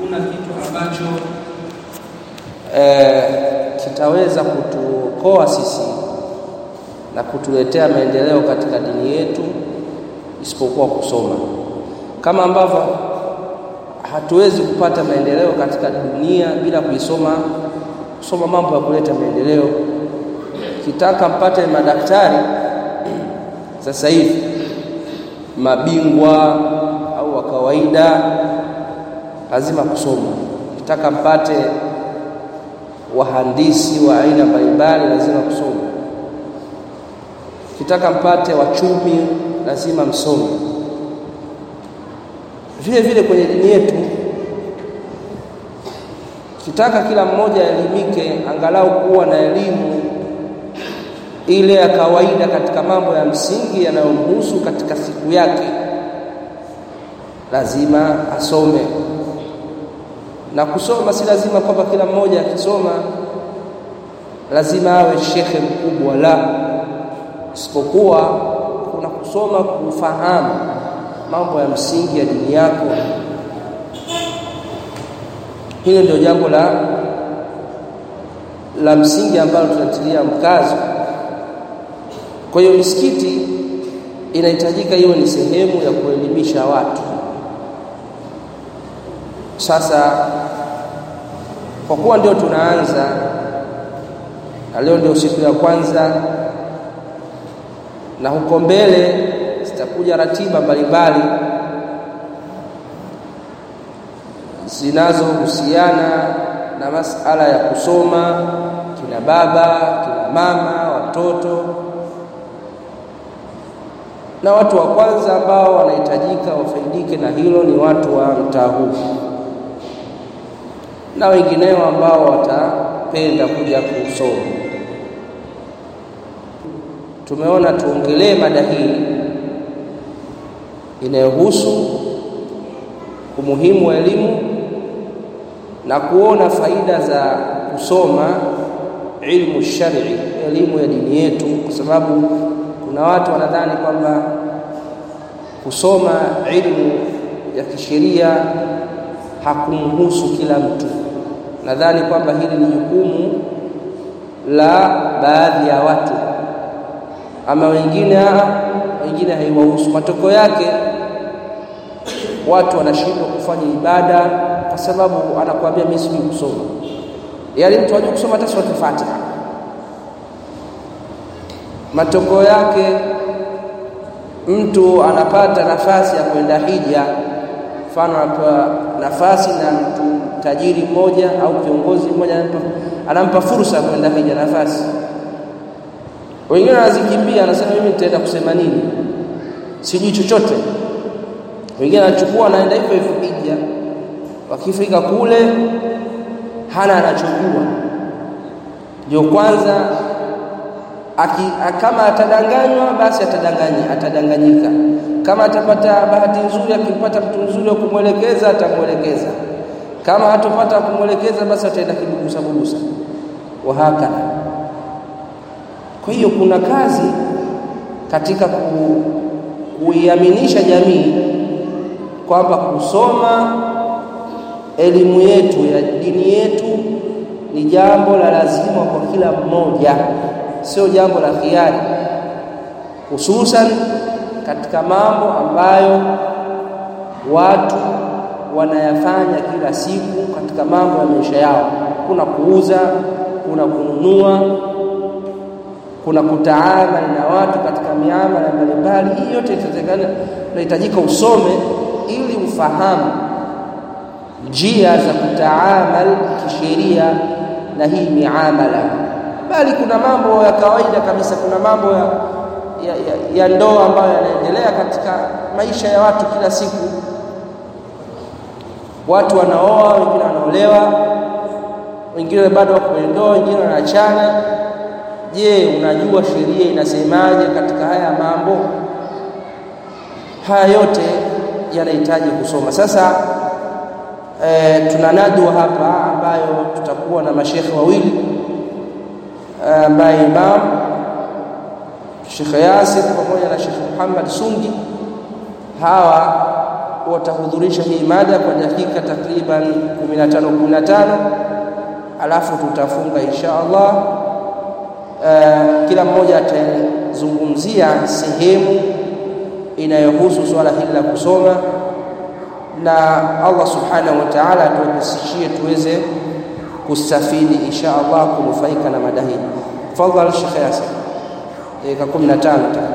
hakuna kitu ambacho e, kitaweza kutuokoa sisi na kutuletea maendeleo katika dini yetu isipokuwa kusoma, kama ambavyo hatuwezi kupata maendeleo katika dunia bila kuisoma kusoma mambo ya kuleta maendeleo. Kitaka mpate madaktari sasa hivi mabingwa au wa kawaida, lazima kusoma. Kitaka mpate wahandisi wa aina mbalimbali, lazima kusoma. Kitaka mpate wachumi, lazima msome. Vile vile kwenye dini yetu kitaka kila mmoja elimike, angalau kuwa na elimu ile ya kawaida katika mambo ya msingi yanayomhusu katika siku yake, lazima asome. Na kusoma si lazima kwamba kila mmoja akisoma lazima awe shekhe mkubwa, la, isipokuwa kuna kusoma kufahamu mambo ya msingi ya dini yako. Hilo ndio jambo la la msingi ambalo tunatilia mkazo. Kwa hiyo misikiti inahitajika iwe ni sehemu ya kuelimisha watu. Sasa kwa kuwa ndio tunaanza na leo ndio siku ya kwanza, na huko mbele zitakuja ratiba mbalimbali zinazohusiana na masala ya kusoma, kina baba, kina mama, watoto na watu wa kwanza ambao wanahitajika wafaidike na hilo ni watu wa mtaa huu na wengineo ambao watapenda kuja kusoma. Tumeona tuongelee mada hii inayohusu umuhimu wa elimu na kuona faida za kusoma ilmu shari, elimu ya dini yetu, kwa sababu kuna watu wanadhani kwamba kusoma ilmu ya kisheria hakumhusu kila mtu. Nadhani kwamba hili ni jukumu la baadhi ya watu, ama wengine wengine haiwahusu. Matokeo yake watu wanashindwa kufanya ibada kwa sababu anakuambia mimi sijui kusoma. Yaani mtu hajui kusoma hata sura Fatiha. Matokeo yake mtu anapata nafasi ya kwenda hija, mfano anapewa nafasi na mtu tajiri mmoja au kiongozi mmoja anampa, anampa fursa ya kwenda hija, nafasi. Wengine wanazikimbia, anasema mimi nitaenda kusema nini, sijui chochote. Wengine anachukua anaenda hivyo hivyo hija, wakifika kule hana anachojua, ndio kwanza Aki, kama atadanganywa basi atadanganya, atadanganyika. Kama atapata bahati nzuri, akipata mtu mzuri wa kumwelekeza atamwelekeza. Kama hatopata kumwelekeza, basi ataenda kibugusa bugusa, wahakadha. Kwa hiyo kuna kazi katika ku, kuiaminisha jamii kwamba kusoma elimu yetu ya dini yetu ni jambo la lazima kwa kila mmoja sio jambo la khiari, hususan katika mambo ambayo watu wanayafanya kila siku katika mambo ya maisha yao. Kuna kuuza, kuna kununua, kuna kutaamali na watu katika miamala mbalimbali. Hii yote itatakana, unahitajika usome ili ufahamu njia za kutaamal kisheria na hii miamala bali kuna mambo ya kawaida kabisa, kuna mambo ya, ya, ya, ya ndoa ambayo yanaendelea katika maisha ya watu kila siku. Watu wanaoa, wengine wanaolewa, wengine bado wako kwenye ndoa, wengine wanaachana. Je, unajua sheria inasemaje katika haya mambo? Haya yote yanahitaji kusoma. Sasa e, tuna nadwa hapa ambayo tutakuwa na mashekhe wawili ambaye Imam Sheikh Yasir pamoja na Sheikh Muhammad Sungi hawa watahudhurisha hii mada kwa dakika takriban 15 15 alafu tutafunga insha Allah. Uh, kila mmoja atazungumzia sehemu inayohusu swala hili la kusoma, na Allah subhanahu wa ta'ala atuwepesishie tuweze kustafidi insha Allah kunufaika na mada hii. Tafadhali Sheikh Yasir, dakika 15